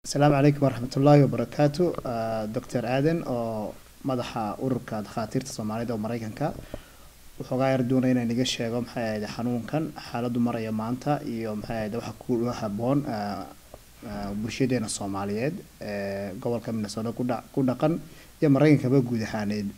asalaamu calaykum waraxmatullaahi wabarakaatu doctor aadan oo madaxa ururka dhakhaatiirta soomaalida oo mareykanka wuxuugaa yar doonaya inaan iga sheego maxay ahayd xanuunkan xaaladdu maraya maanta iyo maxay ahayd waxa ku haboon bulshadeena soomaaliyeed ee gobolka minnesota kudha ku dhaqan iyo mareykankaba guud ahaaneed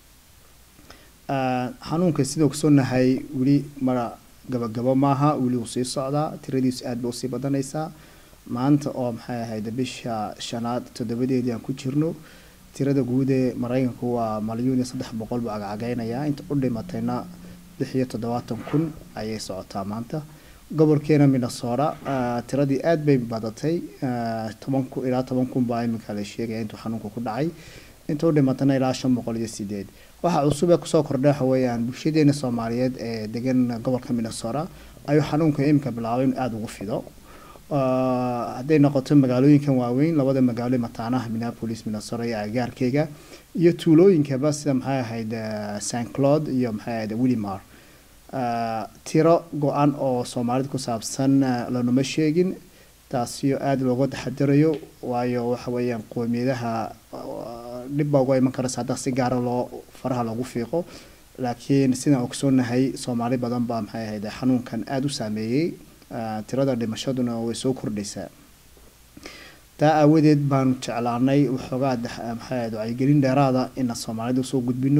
xanuunka sida ogsoonahay weli mara gabagabo maaha weli wuu sii socdaa tiradiisu aad ba usii badanaysaa maanta oo maxay ahayd bisha shanaad toddobadeedii aan ku jirno tirada guud ee mareykanku waa malyuun iyo saddex boqol buu cagcageynayaa inta u dhimatayna lix iyo toddobaatan kun ayay socotaa maanta gobolkeena minnesota tiradii aad bay badatay toban kun ilaa toban kun baa iminka la sheegaya intuu xanuunka ku dhacay inta u dhimatayna ilaa shan boqol iyo sideed waxa cusub ee kusoo kordhay waxa weeyaan bulshadeena soomaaliyeed ee degan gobolka minnesota ayuu xanuunka iminka bilaabay in aada ugu fido hadday noqoto magaalooyinkan waaweyn labada magaalo mataanaha minneapolis minnesota iyo agaarkeyga iyo tuulooyinkaba sida maxay ahayd st cloud iyo maxay ahayd willimar tiro go-an oo soomaalida ku saabsan lanuma sheegin taasiyo aada looga taxadirayo waayo waxa weeyaan qoomiyadaha dhib baa uga iman karaysa hadda si gaara loo faraha loogu fiiqo laakiin sidaan ogsoonahay soomaali badan baa maxay ahayd xanuunkan aada u saameeyey tirada dhimashaduna way soo kordhaysaa taa aawadeed baanu jeclaanay waxoogaa maxay ahayd wacyigelin dheeraada ina soomaalida usoo gudbino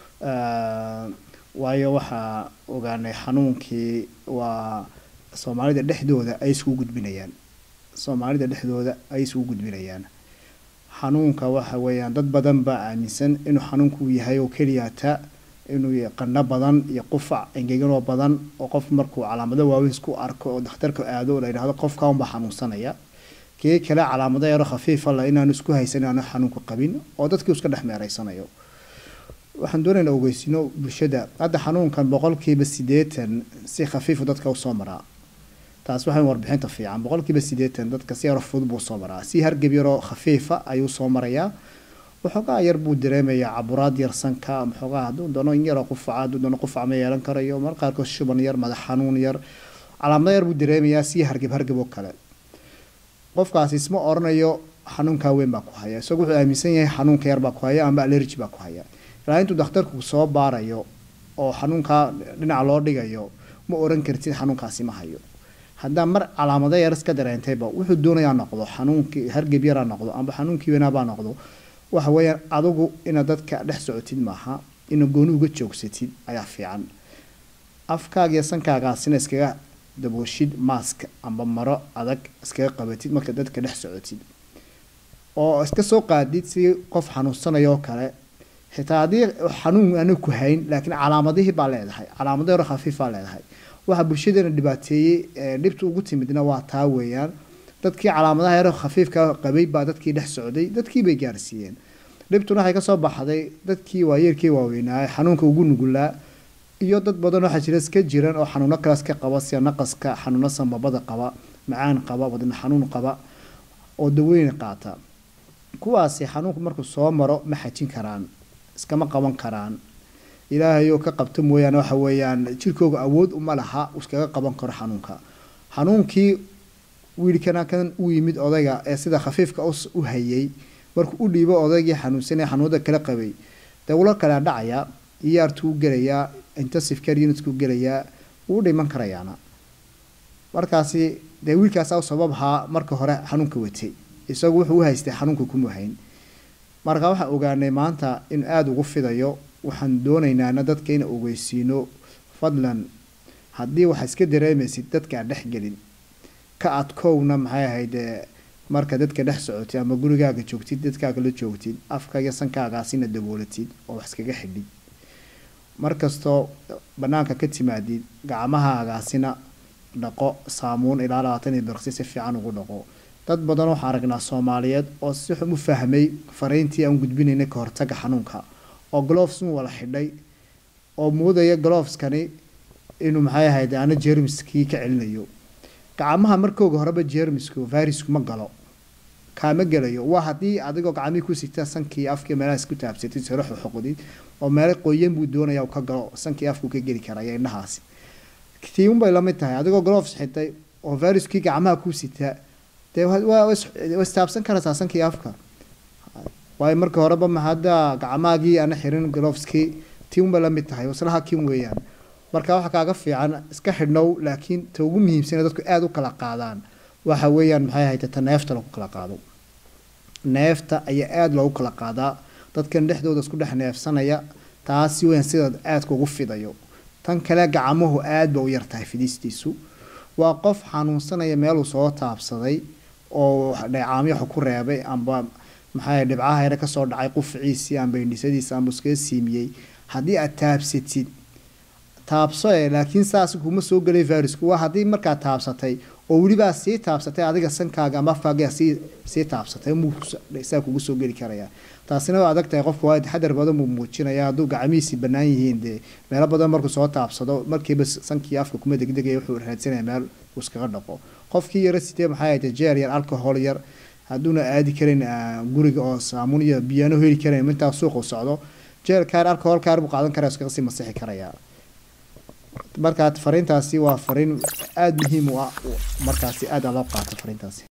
waayo waxaa ogaanay xanuunkii waa soomaalida dhexdooda ay isugu gudbinayaan soomaalida dhexdooda ay isugu gudbinayaan xanuunka waxa weeyaan dad badan baa aaminsan inuu xanuunku yahay oo keliyaata inuu qandho badan iyo qufac engeganoo badan oo qof markuu calaamado waaweyn isku arko oo dhakhtarka aado la yidhahdo qofka unbaa xanuunsanaya kii kale calaamado yaro khafiifa la inaanu isku haysan inaanu xanuunku qabin oo dadkii iska dhex meereysanayo waxaan doonaynaa ogeysino bulshada hadda xanuunkan boqolkiiba sideetan si khafiifu dadka usoo maraa taas waxay warbixinta fiican boqolkiiba sideetan dadka si yaro fudud buu soo maraa si hargab yaroo khafiifa ayuu soo marayaa waxoogaa yar buu dareemayaa caburaad yar sanka maxoogaa hadduu doono in yaroo qufaca hadduu doono qufac ma yeelan karayo mar qaarkood shuban yar madax xanuun yar calaamado yar buu dareemayaa si hargab hargab oo kale qofkaasi isma oranayo xanuunkaa weyn baa ku haya isagu wuxuu aaminsan yahay xanuunka yar baa ku haya ama allergy baa ku haya ilaa intuu dhakhtarku soo baarayo oo xanuunkaa dhinaca loo dhigayo ma oran kartid xanuunkaasi ma hayo haddaa mar calaamado yar iska dareentayba wuxuu doonayaa noqdo xanuunkii hargab yaraa noqdo amba xanuunkii weynaabaa noqdo waxa weeyaan adigu inaad dadka dhex socotid maaha ina gooni uga joogsatid ayaa fiican afkaaga iyo sankaagaasina iskaga dabooshid maask amba maro adag iskaga qabatid marka dadka dhex socotid oo iska soo qaadid si qof xanuunsanaya oo kale xitaa haddii xanuun aana ku hayn laakiin calaamadihii baa leedahay calaamado yaro khafiif baa leedahay waxa bulshadeena dhibaateeyey dhibta ugu timidna waa taa weeyaan dadkii calaamadaha yaro khafiifka qabay baa dadkii dhex socday dadkii bay gaarsiiyeen dhibtuna waxay kasoo baxday dadkii waayeerkii waaweynaaye xanuunka ugu nugulaa iyo dad badan waxaa jira iska jiran oo xanuuno kalaas ka qaba sida naqaska xanuuno sambabada qaba macaan qaba wadna xanuun qaba oo dawooyin qaata kuwaasi xanuunku markuu soo maro ma xajin karaan iskama qaban karaan ilaahayoo ka qabta mooyaane waxa weeyaan jirkooga awood uma laha iskaga qaban karo xanuunka xanuunkii wiilkana kan u yimid odayga ee sida khafiifka u hayay markuu u dhiibo odaygii xanuunsanaya xanuunada kala qabay dee ula kala dhacaya iyaartuu gelayaa intensive care unitku gelayaa wuu dhiman karayaana markaasi dee wiilkaasaa u sababhaa marka hore xanuunka watay isagu wuxuu u haystay xanuunka kuma hayn marka waxaan ogaanay maanta in aada ugu fidayo waxaan doonaynaana dadka ina ogeysiino fadlan haddii waxaa iska dareemaysid dadka aan dhex gelin ka adkowna maxay ahayd marka dadka dhex socotid ama gurigaaga joogtid dadkaaga la joogtid afka iyo sankaagaasina daboolatid oo wax iskaga xidhid markastoo banaanka ka timaadid gacmahaagaasina dhaqo saamuun ilaa labaatan iyo birqsi si fiican ugu dhaqo dad badan waxaan aragnaa soomaaliyeed oo si xun u fahmay fariintii aan gudbinaynay ka hortaga xanuunka oo gloves un wala xidhay oo moodaya gloveskani inuu maxay ahayd aana jermiskii ka celinayo gacmaha markooga horeba jermisku virusku ma galo kaama gelayo waa haddii adigoo gacmihii ku sigta sankii afkii meelaha isku taabsatid saraxu xoqdid oo meelo qoyan buu doonaya uu ka galo sankii afku ka geli karaya indhahaasi tiiun bay lamid tahay adigoo gloves xitay oo viruskii gacmaha ku sita dee waa waa is- waa istaabsan karaysaa sankii afka waayo marka horeba ma hadda gacmaagii ana xirin gloveski tii unba la mid tahay islaha kin weeyaan marka waxa kaaga fiican iska xidhnow laakiin ta ugu muhiimsan ee dadku aada u kala qaadaan waxa weeyaan maxay ahayd ta neefta lagu kala qaado neefta ayaa aada loogu kala qaadaa dadkan dhexdooda isku dhex neefsanaya taasi weyn sida aadka ugu fidayo tan kale gacmuhu aad ba u yartahay fidistiisu waa qof xanuunsanaya meeluu soo taabsaday oo dheecaamyo wax ku reebay amba maxaa dhibcaha yare kasoo dhacay qufciisii amba indhisadiisa amba iskaga siimiyey haddii aad taabsatid taabso ee laakiin saas kuma soo gelay virusku waa haddii markaad taabsatay oo welibaa sii taabsatay adiga sankaaga ama afkaaga sii sii taabsatay muu saa kugu soo geli karaya taasina waa adag tahay qofka waa taxadar badan buu muujinaya hadduu gacmihiisi bannaan yihiin dee meelo badan markuu soo taabsado markiiba sankii afka kuma degdegaya wuxuu raadsanaya meel uu iskaga dhaqo qofkii yara sitee maxay ahayd jeer yar alcohol yar hadduuna aadi karin ah, guriga oo saamuun iyo biyano heli karin intaa suuqa u socdo jeelkaar alcoholkaar buu qaadan karaa iskaga sii masixi karaya markaa fariintaasi waa fariin aada muhiim u ah markaasi aada loo qaato fariintaasi